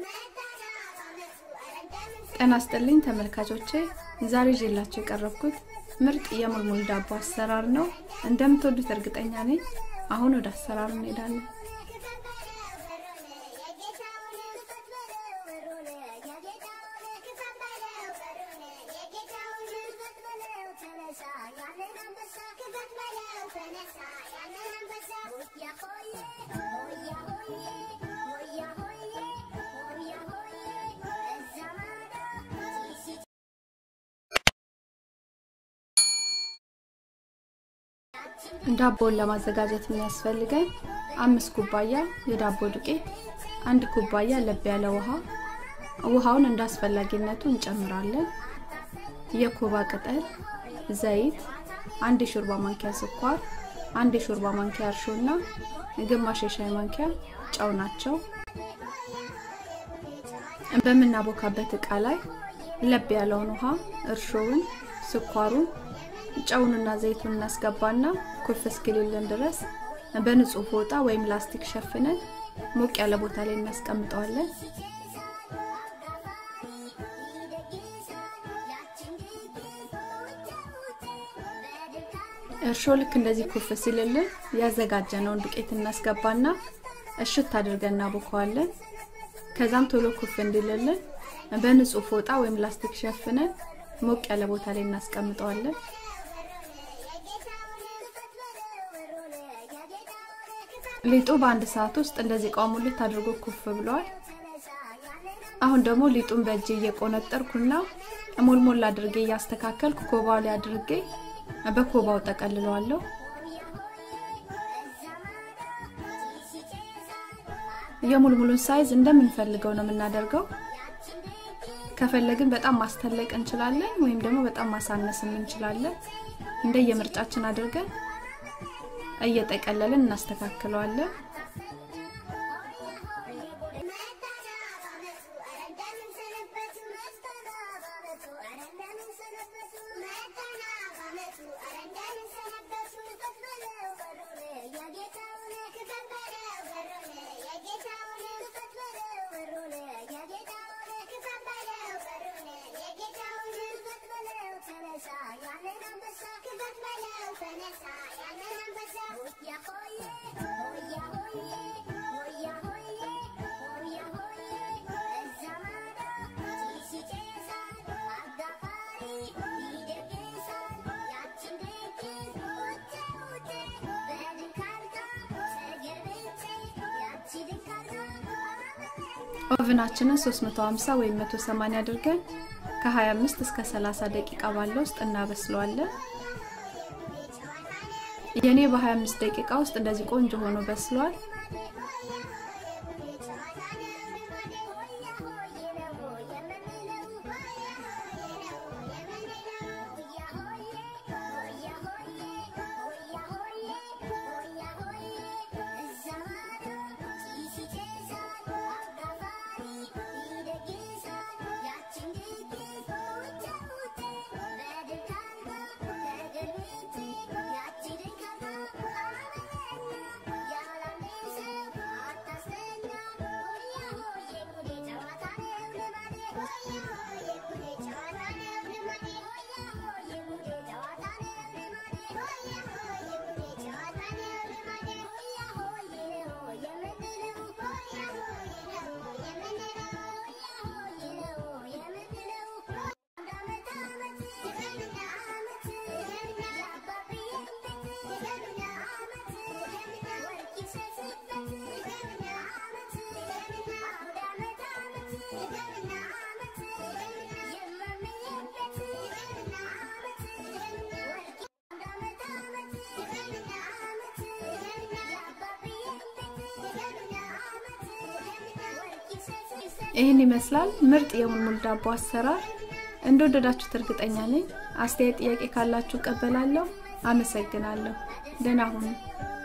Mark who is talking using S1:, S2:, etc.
S1: ጤና ይስጥልኝ ተመልካቾቼ፣ ዛሬ ይዤላችሁ የቀረብኩት ምርጥ የሙልሙል ዳቦ አሰራር ነው። እንደምትወዱት እርግጠኛ ነኝ። አሁን ወደ አሰራሩ እንሄዳለን። ዳቦውን ለማዘጋጀት የሚያስፈልገን አምስት ኩባያ የዳቦ ዱቄት፣ አንድ ኩባያ ለብ ያለ ውሃ። ውሃውን እንደ አስፈላጊነቱ እንጨምራለን። የኮባ ቅጠል፣ ዘይት፣ አንድ የሾርባ ማንኪያ ስኳር፣ አንድ የሾርባ ማንኪያ እርሾ እና ግማሽ የሻይ ማንኪያ ጨው ናቸው። በምናቦካበት እቃ ላይ ለብ ያለውን ውሃ፣ እርሾውን፣ ስኳሩን ጨውንና ዘይቱን እናስገባና ኩፍ እስኪልልን ድረስ በንጹህ ፎጣ ወይም ላስቲክ ሸፍነን ሞቅ ያለ ቦታ ላይ እናስቀምጠዋለን። እርሾ ልክ እንደዚህ ኩፍ ሲልልን ያዘጋጀነውን ዱቄት እናስገባና እሽት አድርገን እናቦከዋለን። ከዛም ቶሎ ኩፍ እንዲልልን በንጹህ ፎጣ ወይም ላስቲክ ሸፍነን ሞቅ ያለ ቦታ ላይ እናስቀምጠዋለን። ሊጡ በአንድ ሰዓት ውስጥ እንደዚህ ቋሙልት አድርጎ ኩፍ ብሏል። አሁን ደግሞ ሊጡን በእጅ እየቆነጠርኩና ሞልሞል አድርጌ እያስተካከልኩ ኮባው ላይ አድርጌ በኮባው ጠቀልለዋለሁ። የሙልሙሉን ሳይዝ እንደምንፈልገው ነው የምናደርገው። ከፈለግን በጣም ማስተለቅ እንችላለን፣ ወይም ደግሞ በጣም ማሳነስም እንችላለን። እንደየምርጫችን አድርገን እየጠቀለልን እናስተካክለዋለን። ኦቭናችንን 350 ወይም 180 አድርገን ከ25 እስከ 30 ደቂቃ ባለው ውስጥ እናበስለዋለን። የኔ በ25 ደቂቃ ውስጥ እንደዚህ ቆንጆ ሆኖ በስሏል። ይህን ይመስላል ምርጥ የሙልሙል ዳቦ አሰራር። እንደወደዳችሁት እርግጠኛ ነኝ። አስተያየት፣ ጥያቄ ካላችሁ እቀበላለሁ። አመሰግናለሁ። ደህና ሁኑ።